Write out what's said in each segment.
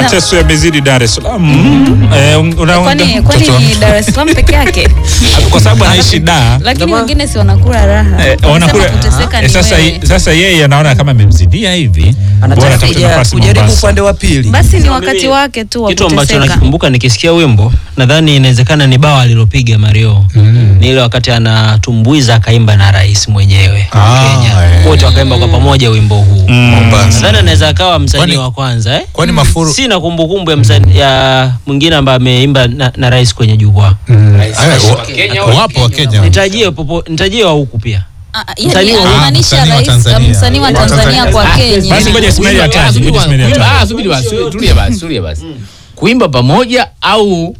mateso yamezidi Dar es Salaam. Eh, una- Kwani kwani mtoto- ni Dar es Salaam peke yake? kwa sababu anaishi Dar Lakini wengine si wanakula raha. Eh, Wanasema wanakula kuteseka eh, ni sasa, wewe. sasa yeye anaona kama amemzidia hivi, bora Anataka atafute kuja- nafasi kujaribu Mombasa. upande wa pili. Basi ni Mimi- wakati wake tu wa kitu ambacho kuteseka. nakikumbuka nikisikia wimbo nadhani inawezekana ni bawa alilopiga Mario ni ile wakati anatumbuiza akaimba na rais mwenyewe wa Ah, Kenya eh. wote wakaimba kwa pamoja wimbo huu Mombasa. nadhani anaweza akawa msanii Kwani- wa kwanza eh? Kwani Mafuru sina kumbukumbu ya msanii ya mwingine ambaye ameimba na, na rais kwenye jukwaa Mm, Rais eh, wa wa- Kenya wapo wa Kenya. nitajie popo nitajie wa huku pia Ah, ah, Msanii yani wa- anamaanisha msanii wa rais Tanzania. msanii wa Tanzania kwa Kenya. Basi ngoja Ismail ataje, ngoja Ismail ataje. Ah, subiri basi, tulia basi, tulia basi. Kuimba pamoja au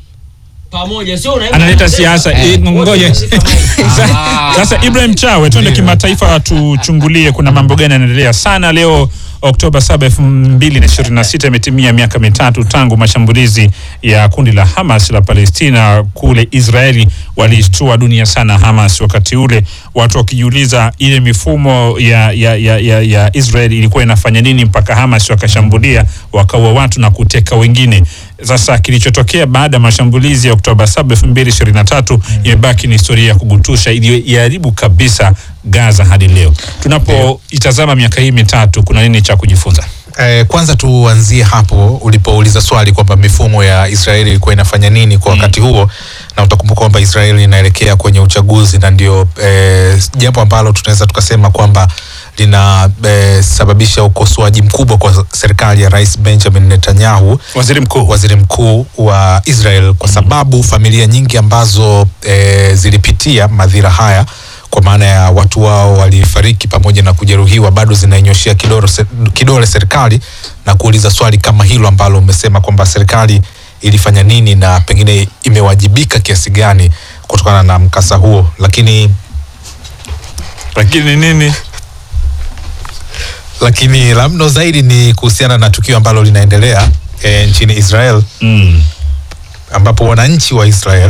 pamoja sio unaimba analeta siasa eh, ngoja Ah. sasa Ibrahim Chawe twende kimataifa tuchungulie kuna mambo gani yanaendelea sana leo Oktoba 7, 2026 imetimia miaka mitatu tangu mashambulizi ya kundi la Hamas la Palestina kule Israeli. Walishtua dunia sana Hamas wakati ule, watu wakijiuliza ile mifumo ya, ya, ya, ya, ya Israel ilikuwa inafanya nini mpaka Hamas wakashambulia wakaua watu na kuteka wengine. Sasa kilichotokea baada ya mashambulizi ya Oktoba 7, 2023 imebaki ni historia ya kugutusha iliyoiharibu kabisa Gaza hadi leo. Tunapoitazama miaka hii mitatu, kuna nini cha kujifunza? Eh, kwanza tuanzie hapo ulipouliza swali kwamba mifumo ya Israeli ilikuwa inafanya nini kwa wakati huo, na utakumbuka kwamba Israeli inaelekea kwenye uchaguzi na ndio eh, jambo ambalo tunaweza tukasema kwamba linasababisha ukosoaji mkubwa kwa serikali ya Rais Benjamin Netanyahu Waziri mkuu waziri mkuu wa Israel kwa sababu familia nyingi ambazo e, zilipitia madhira haya kwa maana ya watu wao walifariki pamoja na kujeruhiwa bado zinainyoshea kidole, se- kidole serikali na kuuliza swali kama hilo ambalo umesema kwamba serikali ilifanya nini na pengine imewajibika kiasi gani kutokana na mkasa huo, lakini lakini nini? lakini la mno zaidi ni kuhusiana na tukio ambalo linaendelea e, nchini Israel Mm. ambapo wananchi wa Israel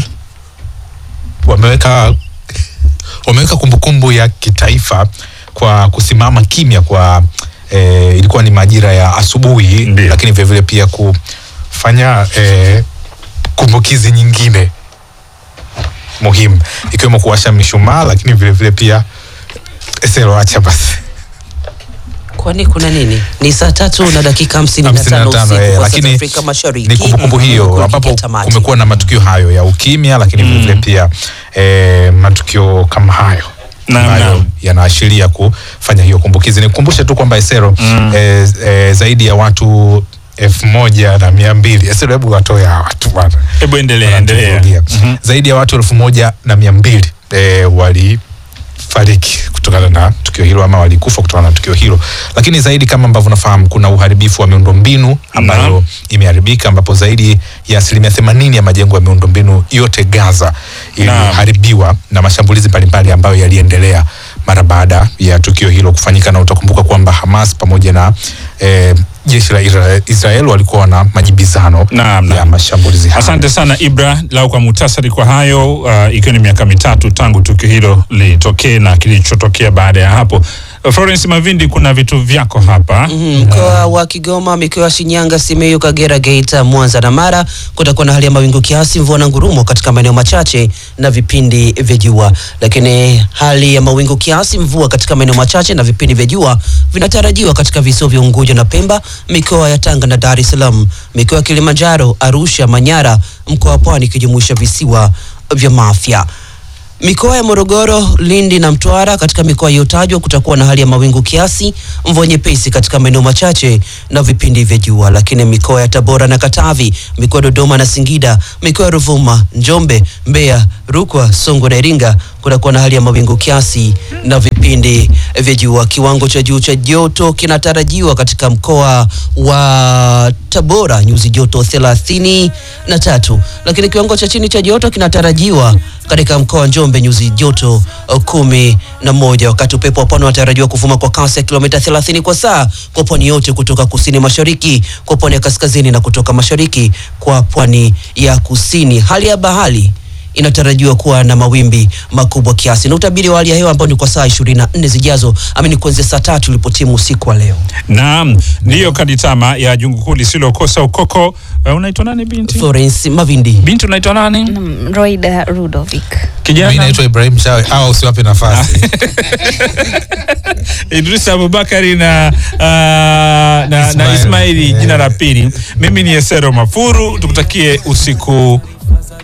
wameweka wameweka kumbukumbu ya kitaifa kwa kusimama kimya kwa eh, ilikuwa ni majira ya asubuhi, Ndiyo. lakini vilevile pia kufanya eh, kumbukizi nyingine muhimu ikiwemo kuwasha mishumaa, lakini vilevile pia Esero, acha basi Kwani kuna nini? Ni saa tatu na dakika hamsini na tano 55, usiku eh, kwa lakini South Afrika Mashariki. ni kumbukumbu hiyo Kufikia ambapo tamati. kumekuwa na matukio hayo ya ukimya, lakini vilevile pia eh, matukio kama hayo Naam, ambayo naam. yanaashiria kufanya hiyo kumbukizi. Nikukumbushe tu kwamba Esero eh, eh, zaidi ya watu elfu moja na mia mbili Esero, hebu watoe hawa watu bwana Hebu endelea, endelea. Wanatuvurugia. zaidi ya watu elfu moja na mia mbili eh, walifariki kutokana na tukio hilo ama walikufa kutokana na tukio hilo, lakini zaidi kama ambavyo unafahamu kuna uharibifu wa miundombinu ambayo Naam. imeharibika ambapo zaidi ya asilimia themanini ya majengo ya miundombinu yote Gaza iliharibiwa na mashambulizi mbalimbali ambayo yaliendelea mara baada ya tukio hilo kufanyika, na utakumbuka kwamba Hamas pamoja na eh, jeshi la Isra- Israel walikuwa na majibizano Naam, ya naam. mashambulizi hayo. Asante sana Ibra, lau kwa muhtasari kwa hayo uh, ikiwa ni miaka mitatu tangu tukio hilo litokee na kilichotokea baada ya hapo. Uh, Florence Mavindi, kuna vitu vyako hapa Mhm, Mkoa wa Kigoma, mikoa ya Shinyanga, Simiyu, Kagera, Geita, Mwanza na Mara kutakuwa na hali ya mawingu kiasi, mvua na ngurumo katika maeneo machache na vipindi vya jua. Lakini hali ya mawingu kiasi, mvua katika maeneo machache na vipindi vya jua vinatarajiwa katika visiwa vya Unguja na Pemba, mikoa ya Tanga na Dar es Salaam, mikoa ya Kilimanjaro, Arusha, Manyara, mkoa wa Pwani ikijumuisha visiwa vya Mafia. Mikoa ya Morogoro, Lindi na Mtwara, katika mikoa iliyotajwa kutakuwa na hali ya mawingu kiasi, mvua nyepesi katika maeneo machache na vipindi vya jua. Lakini mikoa ya Tabora na Katavi, mikoa ya Dodoma na Singida, mikoa ya Ruvuma, Njombe, Mbeya, Rukwa, Songwe na Iringa kutakuwa na hali ya mawingu kiasi na vipindi vya jua. Kiwango cha juu cha joto kinatarajiwa katika mkoa wa Tabora nyuzi joto thelathini na tatu, lakini kiwango cha chini cha joto kinatarajiwa katika mkoa wa Njombe nyuzi joto uh, kumi na moja, wakati upepo wa pwani unatarajiwa kuvuma kwa kasi ya kilomita 30 kwa saa kwa pwani yote kutoka kusini mashariki kwa pwani ya kaskazini na kutoka mashariki kwa pwani ya kusini. Hali ya bahari inatarajiwa kuwa na mawimbi makubwa kiasi, na utabiri wa hali ya hewa ambao ni kwa saa 24 zijazo, ama ni kuanzia saa tatu ilipotimu usiku wa leo. Naam, ndiyo kaditama ya jungu kuu lisilokosa ukoko. Uh, unaitwa nani binti? Florence Mavindi. Binti unaitwa nani? Mm, Roida Rudovic. Mimi Kijana naitwa Ibrahim Shawe au usiwape nafasi. Idris Abubakari na, uh, na, na Ismail. Ismaili Eh. jina la pili. Mimi ni Esero Mafuru, tukutakie usiku